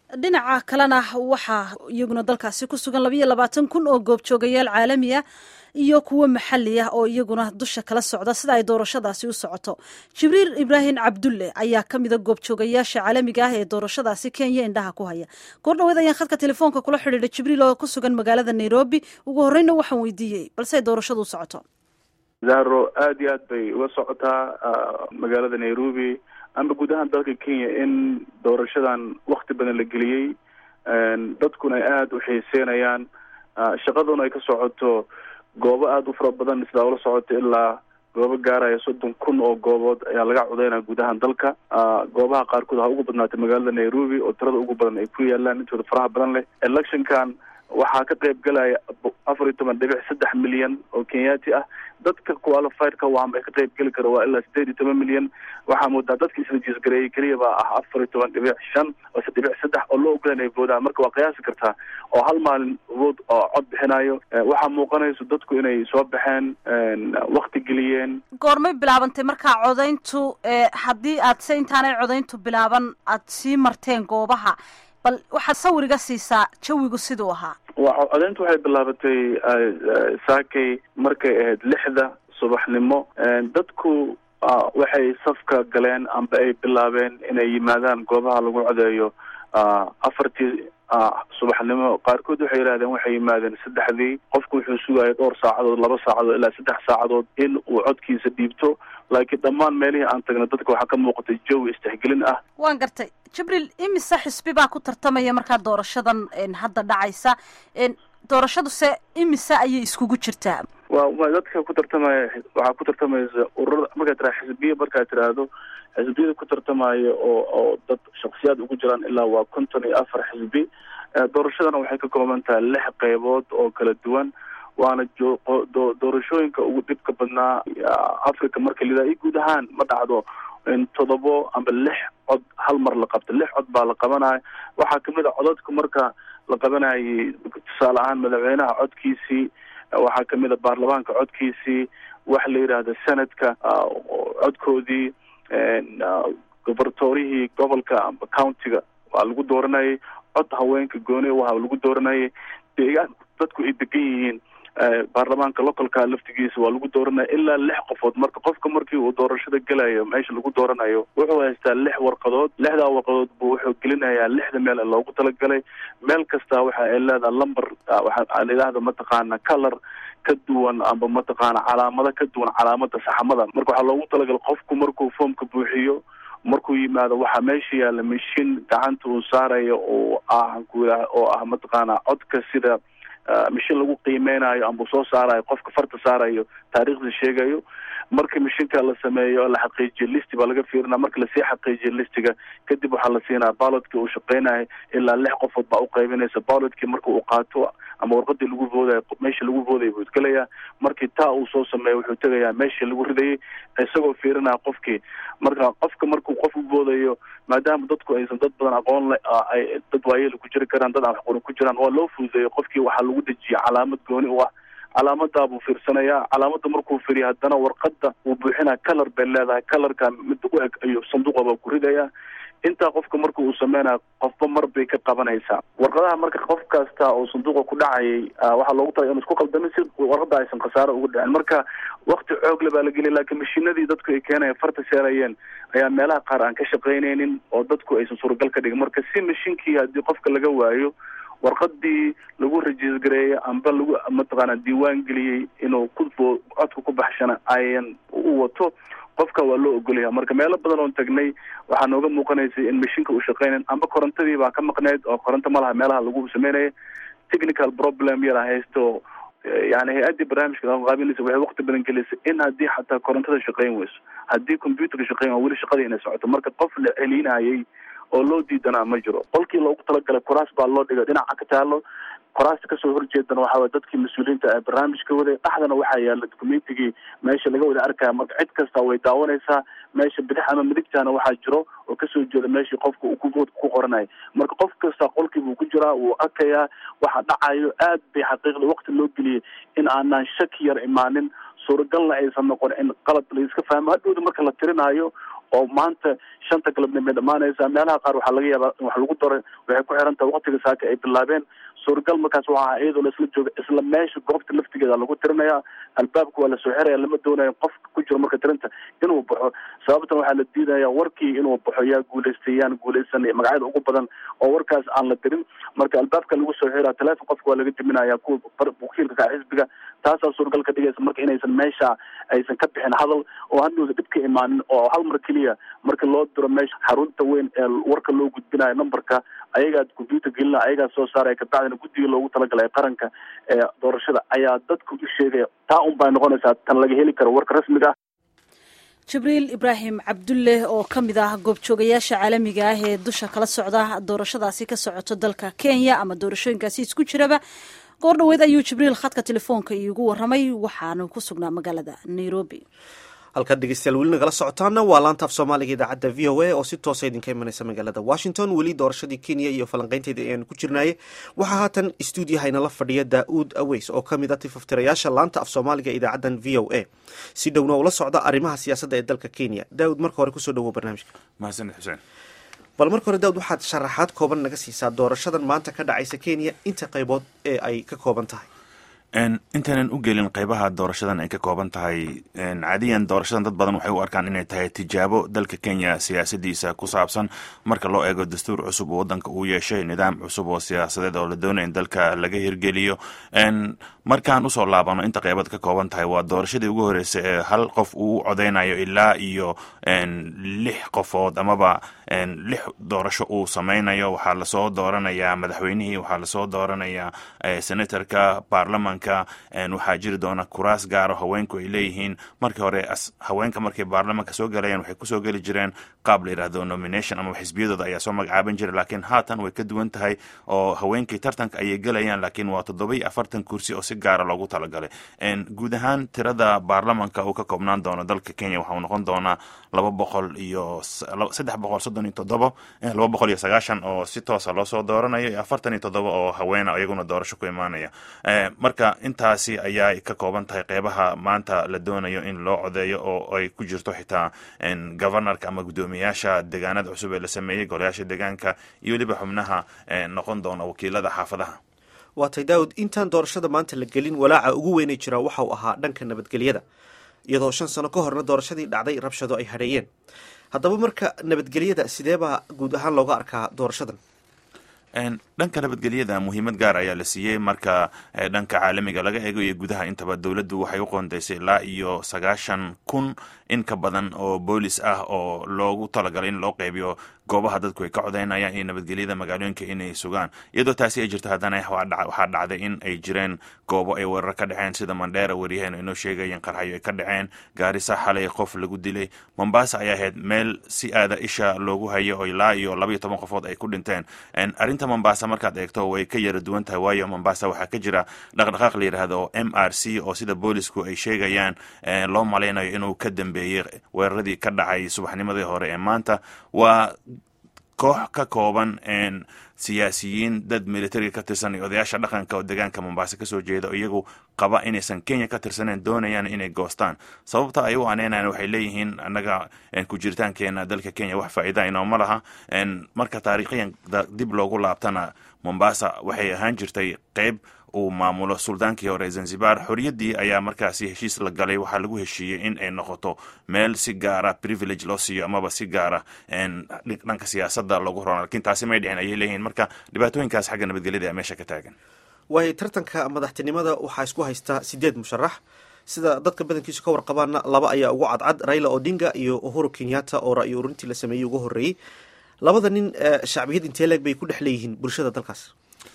dhinaca kalena waxaa iyaguna dalkaasi ku sugan labayo labaatan kun oo goobjoogayaal caalami ah iyo kuwo maxali ah oo iyaguna dusha kala socda sida ay doorashadaasi u socoto jibriil ibraahim cabdulle ayaa ka mida goobjoogayaasha caalamiga ah ee doorashadaasi kenya indhaha ku haya goor dhaweed ayaan khadka telefoonka kula xidhiidha jibriil oo ku sugan magaalada nairobi ugu horreyna waxaan weydiiyey balse doorashadu u socoto zaro aada iyo aad bay uga socotaa magaalada nairobi amba guud ahaan dalka kenya in doorashadan wakti badan la geliyey dadkuna ay aada u xiiseenayaan shaqaduna ay ka socoto goobo aada u fara badan sidaa ula socoto ilaa goobo gaaraya soddon kun oo goobood ayaa laga codeynaya guud ahaan dalka goobaha qaarkood ha ugu badnaatay magaalada nairobi oo tirada ugu badan ay ku yaalaan intooda faraha badan leh electionkan waxaa ka qayb galaya afar iyo toban dhibic saddex milyan oo kenyaati ah dadka qualifiedka waanba ka qayb geli kara waa ilaa sideed iyo toban milyan waxaa moodaa dadka isrejiisgareeyey keliya baa ah afar iyo toban dhibic shan oo dhibic saddex oo loo ogolan ay voodaan marka waa qiyaasi kartaa oo hal maalin vood oo cod bixinayo waxaa muuqanayso dadku inay soo baxeen wakti geliyeen goormay bilaabantay markaa codayntu haddii aad se intaanay codayntu bilaaban aad sii marteen goobaha bal waxaad sawiriga siisaa jawigu siduu ahaa wa codeyntu waxay bilaabatay saakay markay ahayd lixda subaxnimo dadku waxay safka galeen amba ay bilaabeen inay yimaadaan goobaha lagu codeeyo afartii subaxnimo qaarkood waxay yidhahdeen waxay yimaadeen saddexdii qofku wuxuu sugaya dhowr saacadood laba saacadood ilaa saddex saacadood in uu codkiisa dhiibto laakiin dhammaan meelihii aan tagna dadka waxaa ka muuqatay jawi istixgelin ah waan gartay jibriil imise xisbi baa ku tartamaya markaa doorashadan hadda dhacaysa doorashadu se imise ayay iskugu jirtaa wa dadka ku tartamaya waxaa ku tartamaysa ururada markaad tiraa xisbiya markaad tiraahdo xisbiyada ku tartamaya oo oo dad shaksiyaad ugu jiraan ilaa waa konton iyo afar xisbi doorashadana waxay ka kooban tahay lix qeybood oo kala duwan waana doorashooyinka ugu dhibka badnaa africa marka lidaa iyo guud ahaan ma dhacdo in todobo amba lix cod hal mar la qabto lix cod baa la qabanaya waxaa kamid a codadka marka la qabanayay tusaale ahaan madaxweynaha codkiisii waxaa kamid a baarlamaanka codkiisii waxa la yidhaahda senadka codkoodii gobortoorihii gobolka amba countiga waa lagu dooranayay cod haweenka gooni waha lagu dooranayay deegaan dadku ay degan yihiin baarlamaanka localka laftigiisa waa lagu dooranaya ilaa lix qofood marka qofka markii uu doorashada gelayo meesha lagu dooranayo wuxuu haystaa lix warqadood lixdaa warqadood buu wuxuu gelinayaa lixda meel ee loogu talagalay meel kasta waxa ay leedaha lumber waxaa la yidhaahda mataqaana color ka duwan amba mataqaana calaamado ka duwan calaamada saxamada marka waxaa loogu talagalay qofku markuu foomka buuxiyo markuu yimaado waxaa meesha yaalla mashiin gacanta uu saarayo oo ah ku oo ah mataqaana codka sida mashiin lagu qiimeynayo amba soo saarayo qofka farta saarayo taariikhda sheegayo marka mashiinka la sameeyo la xaqiijiyo listi baa laga fiirina marka lasii xaqiijiyo listiga kadib waxaa la siinaa ballotka uu shaqeynayo ilaa lix qofood baa uqaybinaysa ballotkii marka uu qaato ama warqadii lagu voodayo meesha lagu voodaya buu gelayaa markii taa uu soo sameeyo wuxuu tegayaa meeshii lagu ridayay isagoo fiirinaya qofkii marka qofka markuu qof u voodayo maadaama dadku aysan dad badan aqoon le ay dad waayeel ku jiri karaan dad aan waxqorin ku jiraan waa loo fududeeyo qofkii waxaa lagu dejiya calaamad gooni u ah calaamadaa buu fiirsanayaa calaamada markuu firiya haddana warqada uu buuxinaya color bay leedahay colorka mid u eg ayuu sanduuqa baa ku ridaya intaa qofka marka uu sameynayo qofba mar bay ka qabanaysaa warqadaha marka qof kasta oo sanduuqa ku dhacayay waxaa loogu talay inu isku qaldamin si warqada aysan khasaaro uga dhicin marka wakti xoogle baa la geliya laakiin mashiinadii dadku ay keenaya farta seerayeen ayaa meelaha qaar aan ka shaqaynaynin oo dadku aysan suuragal ka dhigin marka si mashiinkii haddii qofka laga waayo warqadii lagu rajiisgareeyay amba lagu mataqaana diiwaan geliyey inuu ku codka ku baxshana ayan u wato qofka waa loo ogolaya marka meelo badan oon tagnay waxaa nooga muuqanaysay in mashiinka uu shaqeynayn amba korontadii baa ka maqneyd oo koronto ma laha meelaha lagu sameynaya technical problem yara haysto yani hay-addii barnaamijka qaabinaysa waxay waqti badan gelisay in haddii xataa korontada shaqeyn weyso haddii computerka shaqeyn waa weli shaqadii inay socoto marka qof la celinayay oo loo diidanaa ma jiro qolkii loogu talagalay kuraas baa loo dhigay dhinaca ka taalo koraasta kasoo horjeedana waxaa way dadkii mas-uuliyiinta ee barnaamijka waday dhaxdana waxaa yaala documentigii meesha laga wada arkaya marka cid kasta way daawanaysaa meesha bidix ama midigtaana waxaa jiro oo kasoo jeeda meeshii qofka uu ku voodka ku qoranaya marka qof kasta qolkii buu ku jiraa wuu arkayaa waxa dhacayo aad bay xaqiiqda waqti loo geliyay in aanan shaki yar imaanin suuragalna aysan noqon in qalad la iska fahmo hadhowda marka la tirinaayo oo maanta shanta galabnimo ay dhamaanaysaa meelaha qaar waxaa laga yaabaa in wax lagu daray waxay ku xiran tahay waqtiga saaka ay bilaabeen suuragal markaas waxaa iyadoo la isla jooga isla meesha goobta laftigeeda lagu tirinayaa albaabka waa lasoo xiraya lama doonayo qofka ku jiro marka tirinta inuu baxo sababtan waxaa la diidaya warkii inuu baxo yaa guulaystay yaan guulaysan magacyada ugu badan oo warkaas aan la dirin marka albaabka lagu soo xiraya teleefon qofka waa laga diminaya kuwa wakiilka ka xisbiga taasaa suuragal ka dhigaysa marka inaysan meesha aysan ka bixin hadal oo hadhowda dhib ka imaanin oo hal mar keliya marka loo diro meesha xarunta weyn ee warka loo gudbinayo numberka ayagaa computer gelina ayagaa soo saaraya kabacdina guddiga loogu talagalay qaranka ee doorashada ayaa dadka u sheegaya taa un bay noqonaysaa tan laga heli karo warka rasmiga jibriil ibraahim cabdulle oo ka mid ah goobjoogayaasha caalamiga ah ee dusha kala socda doorashadaasi ka socoto dalka kenya ama doorashooyinkaasi isku jiraba goor dhoweed ayuu jibriil khadka telefoonka iigu waramay waxaanu ku sugnaa magaalada nairobi halkaad dhegeystayaal weli nagala socotaana waa laanta af soomaaliga idaacadda v o a oo si toosa idinka imanaysa magaalada washington weli doorashadii kenya iyo falanqeynteeda ayaanu ku jirnaaye waxaa haatan stuudiyaha inala fadhiya daa-uud aweys oo ka mid a tifaftirayaasha laanta af soomaaliga idaacaddan v o a si dhowna ula socda arrimaha siyaasadda ee dalka kenya daa-uud marka hore kusoo dhawow barnaamijka mahadsanid xuseen bal marka hore daawud waxaad sharaxaad kooban naga siisaa doorashadan maanta ka dhacaysa kenya inta qaybood ee ay ka kooban tahay intaanan u gelin qeybaha doorashadan ay ka kooban tahay caadiyan doorashadan dad badan waxay u arkaan inay tahay tijaabo dalka kenya siyaasadiisa ku saabsan marka loo eego dastuur cusub oo wadanka uu yeeshay nidaam cusub oo siyaasadeed oo la doonaya in dalka laga hirgeliyo markaan usoo laabano inta qeybaad ka kooban tahay waa doorashadii ugu horreysay ee hal qof uu u codeynayo ilaa iyo lix qofood amaba lix doorasho uu sameynayo waxaa lasoo dooranayaa madaxweynihii waxaa lasoo dooranayaa senatorka baarlamanka waxaa jiri doona kuraas gaaro haweenku ay leeyihiin markii hore haweenka markay baarlamanka soo galayaan waxay kusoo geli jireen qaab la yidhahdo nomination ama xisbiyadooda ayaa soo magacaaban jira laakiin haatan way ka duwan tahay oo haweenkii tartanka ayay gelayaan laakiin waa toddoba iyo afartan kursi oo si gaara loogu talagalay guud ahaan tirada baarlamanka uu ka koobnaan doono dalka kenya waxau noqon doonaa laba boqol iyo saddex boqol soddon iyo toddobo laba boqol iyo sagaashan oo si toosa loosoo dooranayo iyo afartan iyo toddoba oo haweena iyaguna doorasho ku imaanaya marka intaasi ayaa ka kooban tahay qeybaha maanta la doonayo in loo codeeyo oo ay ku jirto xitaa governorka ama guddoomiyaasha deegaanada cusub ee la sameeyey golayaasha deegaanka iyo weliba xubnaha noqon doona wakiilada xaafadaha waatay daawud intaan doorashada maanta la gelin walaaca ugu weynay jiraa waxa uu ahaa dhanka nabadgelyada iyadoo shan sano ka horna doorashadii dhacday rabshado ay hadheeyeen haddaba marka nabadgelyada sideebaa guud ahaan looga arkaa doorashadan dhanka nabadgelyada muhiimad gaar ayaa la siiyey marka dhanka caalamiga laga eego iyo gudaha intaba dowladdu waxay u qoondeysay ilaa iyo sagaashan kun in ka badan oo boolis ah oo loogu talagalay in loo qeybiyo goobaha dadku ay ka codeynayaan iyo nabadgelyada magaalooyinka inay sugaan iyadoo taasi ay jirto haddana waxaa dhacday in ay jireen goobo ay weerar ka dhaceen sida mandheera waryaheenu inoo sheegayeen qarxayo ay ka dhaceen gaarisa xalay qof lagu dilay mombasa ayaa ahayd meel si aada isha loogu hayo oo ilaa iyo laba iyo toban qofood ay ku dhinteen arrinta mombasa markaad eegto way ka yara duwan tahay waayo mombasa waxaa ka jira dhaqdhaqaaq la yidhaahdo m r c oo sida boolisku ay sheegayaan loo malaynayo inuu ka dambeeyey weeraradii ka dhacay subaxnimadii hore ee maanta waa koox ka kooban siyaasiyiin dad militariga ka tirsan iyo odayaasha dhaqanka oo deegaanka mombasa kasoo jeeda oo iyagu qaba inaysan kenya ka tirsaneen doonayaan inay goostaan sababta ay u aneynayan waxay leeyihiin annaga ku jiritaankeena dalka kenya wax faa'iida inooma laha marka taariikhiyan dib loogu laabtana mombasa waxay ahaan jirtay qeyb uu maamulo suldaankii hore ee zanzibar xorriyaddii ayaa markaasi heshiis la galay waxaa lagu heshiiyey in ay noqoto meel si gaara privilege loo siiyo amaba si gaara dhanka siyaasadda loogu horan lakiin taasi may dhicin ayay leeyihiin marka dhibaatooyinkaas xagga nabadgelyada ayaa meesha ka taagan waayo tartanka madaxtinimada waxaa isku haystaa sideed musharax sida dadka badankiisu ka warqabaana laba ayaa ugu cadcad raila odinga iyo uhuru kenyatta oo ra'yo urintii la sameeyey ugu horreeyey labada nin shacbiyad intee leeg bay ku dhex leeyihiin bulshada dalkaas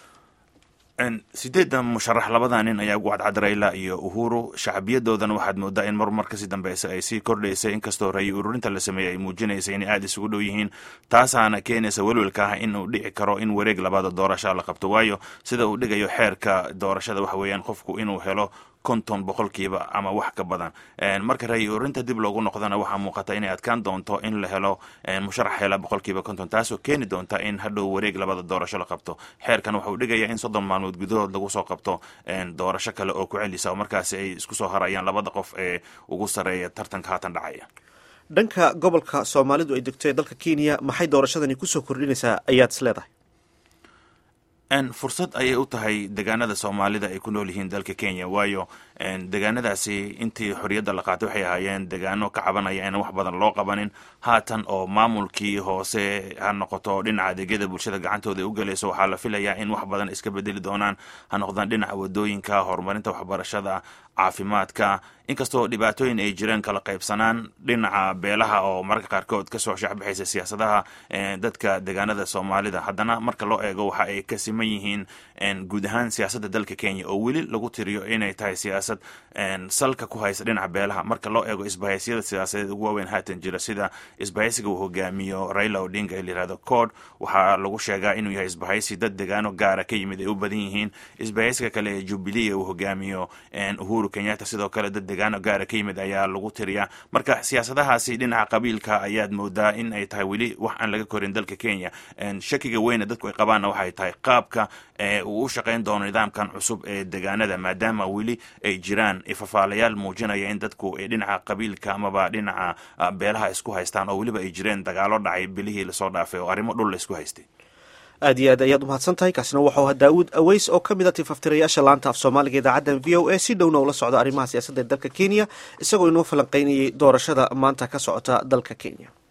sideedda musharax labada nin ayaa ugu cadcad rayla iyo uhuru shacbiyadoodana waxaad moodaa in marmar kasii dambeysa ay sii kordhaysay inkastoo rayi ururinta la sameeyey ay muujinaysa inay aada isugu dhow yihiin taasaana keenaysa welwelka ah in uu dhici karo in wareeg labaada doorasha la qabto waayo sida uu dhigayo xeerka doorashada waxa weeyaan qofku inuu helo konton boqolkiiba ama wax ka badan marka rayi ururinta dib loogu noqdana waxaa muuqata inay adkaan doonto in la helo musharax hela boqolkiiba konton taasoo keeni doonta in hadhow wareeg labada doorasho la qabto xeerkan waxauu dhigaya in soddon maalmood gudahood lagu soo qabto doorasho kale oo ku celisa oo markaasi ay isku soo harayaan labada qof ee ugu sareeya tartanka haatan dhacaya dhanka gobolka soomaalidu ay degto ee dalka kenya maxay doorashadani kusoo kordhinaysaa ayaad is leedahay fursad ayay u tahay degaanada soomaalida ay ku nool yihiin dalka kenya waayo degaanadaasi intii xorriyadda la qaatay waxay ahaayeen degaano ka cabanaya inaan wax badan loo qabanin haatan oo maamulkii hoose ha noqoto dhinaca adeegyada bulshada gacantooda ay u gelayso waxaa la filayaa in wax badan iska bedeli doonaan ha noqdaan dhinaca wadooyinka horumarinta waxbarashada caafimaadka inkastoo dhibaatooyin ay jireen kala qaybsanaan dhinaca beelaha oo mararka qaarkood kasoo shaxbaxaysa siyaasadaha dadka degaanada soomaalida haddana marka loo eego waxa ay ka siman yihiin guud ahaan siyaasadda dalka kenya oo weli lagu tiriyo inay tahay siyaasad salka ku haysa dhinaca beelaha marka loo eego isbahaysiyada siyaasadeed ugu waaweyn haatan jira sida isbahaysiga uu hogaamiyo raila odinga ee layihahdo cod waxaa lagu sheegaa inuu yahay isbahaysi dad degaano gaara ka yimid ay u badan yihiin isbahaysiga kale ee jubilee uu hogaamiyo uhuru kenyatta sidoo kale dad degaano gaara ka yimid ayaa lagu tiriyaa marka siyaasadahaasi dhinaca qabiilka ayaad moodaa in ay tahay weli wax aan laga korin dalka kenya shakiga weyna dadku ay qabaanna waxay tahay qaabka uu u shaqayn doono nidaamkan cusub ee degaanada maadaama weli ay jiraan ifafaalayaal muujinaya in dadku ay dhinaca qabiilka amaba dhinaca beelaha isku haystaan oo weliba ay jireen dagaalo dhacay bilihii lasoo dhaafay oo arrimo dhul la isku haystay aad iyo aad ayaad umahadsan tahay kaasina waxau ahaa daawuud aweys oo ka mid a tifaftirayaasha laanta af soomaaliga idaacaddan v o a si dhowna ula socda arrimaha siyaasadda ee dalka kenya isagoo inoo falanqaynayay doorashada maanta ka socota dalka kenya